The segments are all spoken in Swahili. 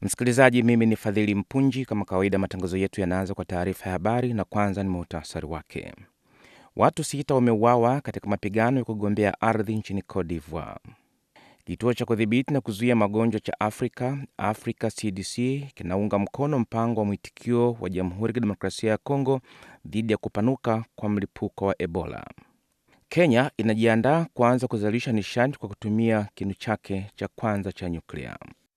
Msikilizaji, mimi ni Fadhili Mpunji. Kama kawaida, matangazo yetu yanaanza kwa taarifa ya habari na kwanza ni muhtasari wake. Watu sita wameuawa katika mapigano ya kugombea ardhi nchini Cote d'Ivoire. Kituo cha kudhibiti na kuzuia magonjwa cha Afrika, Africa CDC, kinaunga mkono mpango wa mwitikio wa Jamhuri ya Kidemokrasia ya Kongo dhidi ya kupanuka kwa mlipuko wa Ebola. Kenya inajiandaa kuanza kuzalisha nishati kwa kutumia kinu chake cha kwanza cha nyuklia.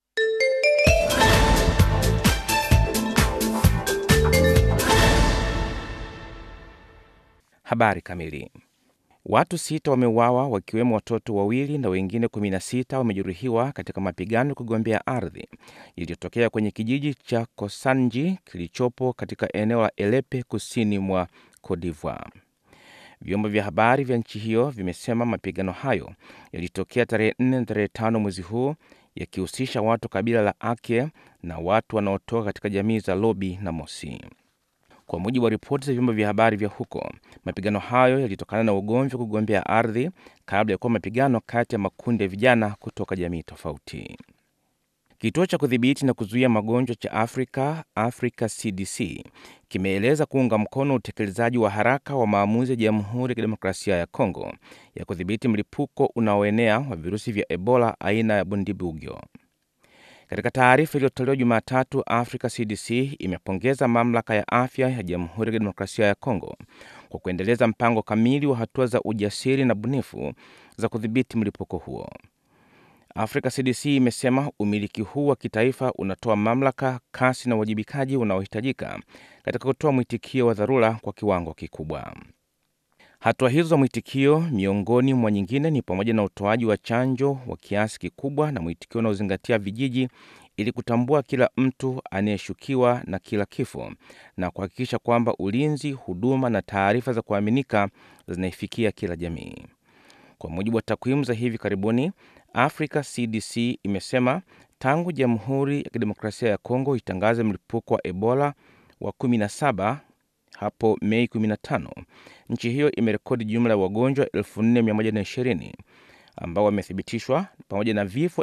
Habari kamili. Watu sita wameuawa wakiwemo watoto wawili na wengine 16 wamejeruhiwa katika mapigano ya kugombea ardhi yaliyotokea kwenye kijiji cha Kosanji kilichopo katika eneo la Elepe kusini mwa Cote d'Ivoire. Vyombo vya habari vya nchi hiyo vimesema mapigano hayo yalitokea tarehe 4 na tarehe 5 mwezi huu yakihusisha watu kabila la Ake na watu wanaotoka katika jamii za Lobi na Mosi. Kwa mujibu wa ripoti za vyombo vya habari vya huko, mapigano hayo yalitokana na ugomvi wa kugombea ardhi kabla ya kuwa mapigano kati ya makundi ya vijana kutoka jamii tofauti. Kituo cha kudhibiti na kuzuia magonjwa cha Afrika, Africa CDC, kimeeleza kuunga mkono utekelezaji wa haraka wa maamuzi ya Jamhuri ya Kidemokrasia ya Kongo ya kudhibiti mlipuko unaoenea wa virusi vya Ebola aina ya Bundibugyo. Katika taarifa iliyotolewa Jumatatu, Africa CDC imepongeza mamlaka ya afya ya Jamhuri ya Kidemokrasia ya Kongo kwa kuendeleza mpango kamili wa hatua za ujasiri na bunifu za kudhibiti mlipuko huo. Africa CDC imesema umiliki huu wa kitaifa unatoa mamlaka, kasi na uwajibikaji unaohitajika katika kutoa mwitikio wa dharura kwa kiwango kikubwa. Hatua hizo za mwitikio miongoni mwa nyingine ni pamoja na utoaji wa chanjo wa kiasi kikubwa na mwitikio unaozingatia vijiji ili kutambua kila mtu anayeshukiwa na kila kifo na kuhakikisha kwamba ulinzi, huduma na taarifa za kuaminika zinaifikia kila jamii. Kwa mujibu wa takwimu za hivi karibuni, Africa CDC imesema tangu Jamhuri ya Kidemokrasia ya Kongo itangaze mlipuko wa Ebola wa 17 hapo Mei 15, nchi hiyo imerekodi jumla ya wagonjwa 4120 ambao wamethibitishwa pamoja na vifo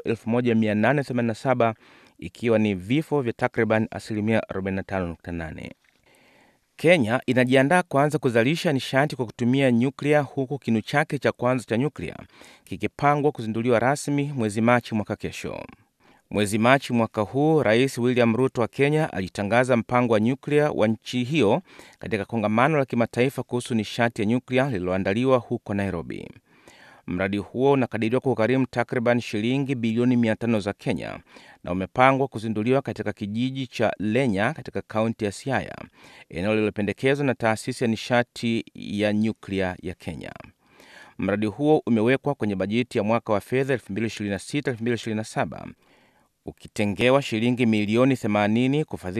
1887 ikiwa ni vifo vya takriban asilimia 45.8. Kenya inajiandaa kuanza kuzalisha nishati kwa kutumia nyuklia huku kinu chake cha kwanza cha nyuklia kikipangwa kuzinduliwa rasmi mwezi Machi mwaka kesho. Mwezi Machi mwaka huu, Rais William Ruto wa Kenya alitangaza mpango wa nyuklia wa nchi hiyo katika kongamano la kimataifa kuhusu nishati ya nyuklia lililoandaliwa huko Nairobi. Mradi huo unakadiriwa kugharimu takriban shilingi bilioni 500 za Kenya na umepangwa kuzinduliwa katika kijiji cha Lenya katika kaunti ya Siaya, eneo lililopendekezwa na taasisi ya nishati ya nyuklia ya Kenya. Mradi huo umewekwa kwenye bajeti ya mwaka wa fedha 2026-2027 ukitengewa shilingi milioni 80 kufadhili